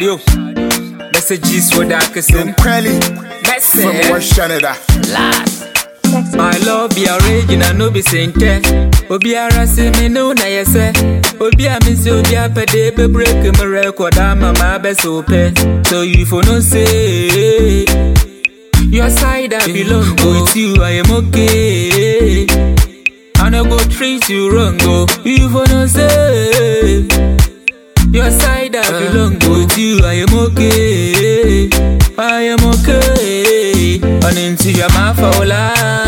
o messages wɔ da akɛsɛm Kweli from mɛsɛ West Canada. last my love be original no be sente obiara se me ne wo na yɛ sɛ obi a me se obi apɛde bɛbrek me record ama ma bɛsɛ wo pɛ so you for no say your side I belong with you I am okay I no go treat you wrong go you for no say your side I belong with you I am okay I am okay and into your mouth for la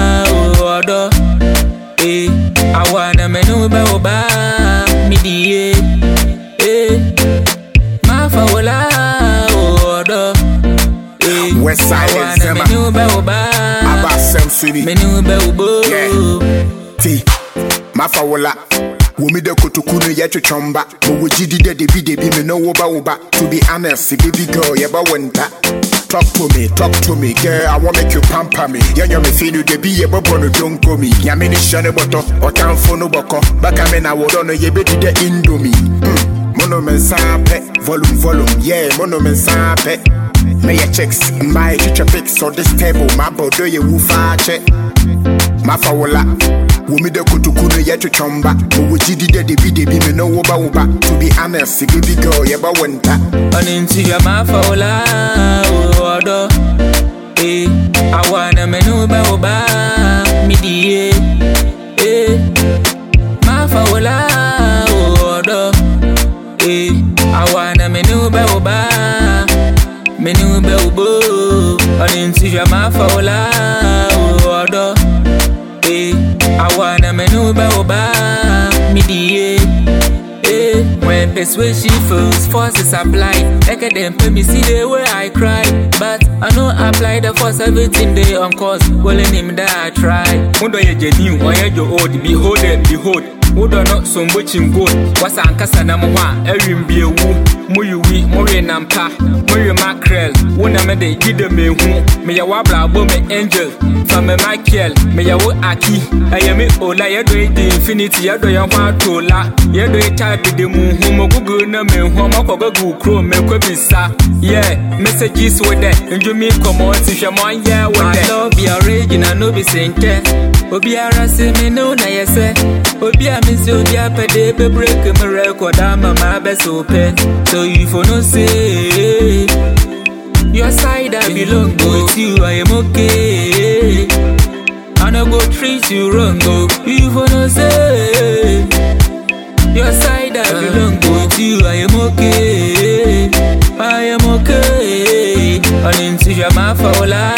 oh odo eh I wanna me know ba oba me die eh ma for la oh odo eh West Side I wanna Zema. me know ba oba Aba Sam City. me know ba obo Yeah. T. Mafa wola. Wumi de kotoku no yɛ twetwɔmba ma wɔgyidi dɛ debi debi me no woba woba to be honest baby girl yɛba wonta Talk to me, talk to me, girl. I want make you pamper me. Yeah, you me feel you the be a bubble no don't go me. Yeah, me ni shane boto, or town for no boko. Back I mean I would on ye be the indomie. Mm. Mono men sape, volume volume, yeah, mono men sape. Me ya checks, my chicha pics on this table, my bodo ye woofa check. mafa wola wumi de kotoku no yɛ twetwɔmba ɔwɔ gyidi dɛ debi debi me no woba woba to be honest baby girl yɛba wo nta And into your mouth, oh la, oh odo. Eh, I wanna me know ba oba, me die. Eh, mouth, oh la, oh odo. Eh, I wanna me know ba oba, me know ba obo. And into your mouth, oh la, oh odo. Eh, I wanna me know ba oba, me die. Eh, when persuasion fails, forces applied. Like them pay me see the way I cry. But I know apply the force everything they on course. Well, in him that I try. Mudo ye genuine, or ye your old, behold and behold. Mudo not so much in good. What's ankasa na mwa, erin be a woo. Muyu we, Mori nampa, Mori mackerel. Wuna me de gida me hu. Me ya wabla bo me angel. From me Michael, me ya wo aki. Ayame ola ye do it infinity, ye do ya wa tola. Ye do it type de mu hu mo gugu na me hu mo ko gugu kro me ko bisa. Yeah, messages with that. Nju mi komo ti hwe mo yeah with that. love be original no be sente. Obiara se me no na ye se. Obi a me se obi apede be break me record ama ma be so pe. So you for no say your side I belong with you I am okay. I no go treat you wrong go. You for no say your side I belong with you I am okay. I am okay. And into your mouth for la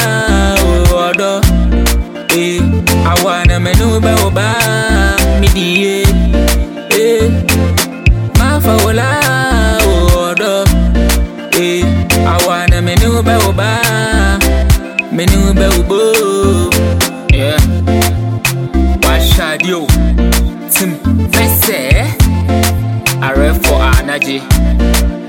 oh odo. Eh, I wanna me know ba oba me die. Eh, mouth for la oh odo. Eh, I wanna me know ba oba me know ba obo. Yeah. Washadio Tim Vese Are for Anaji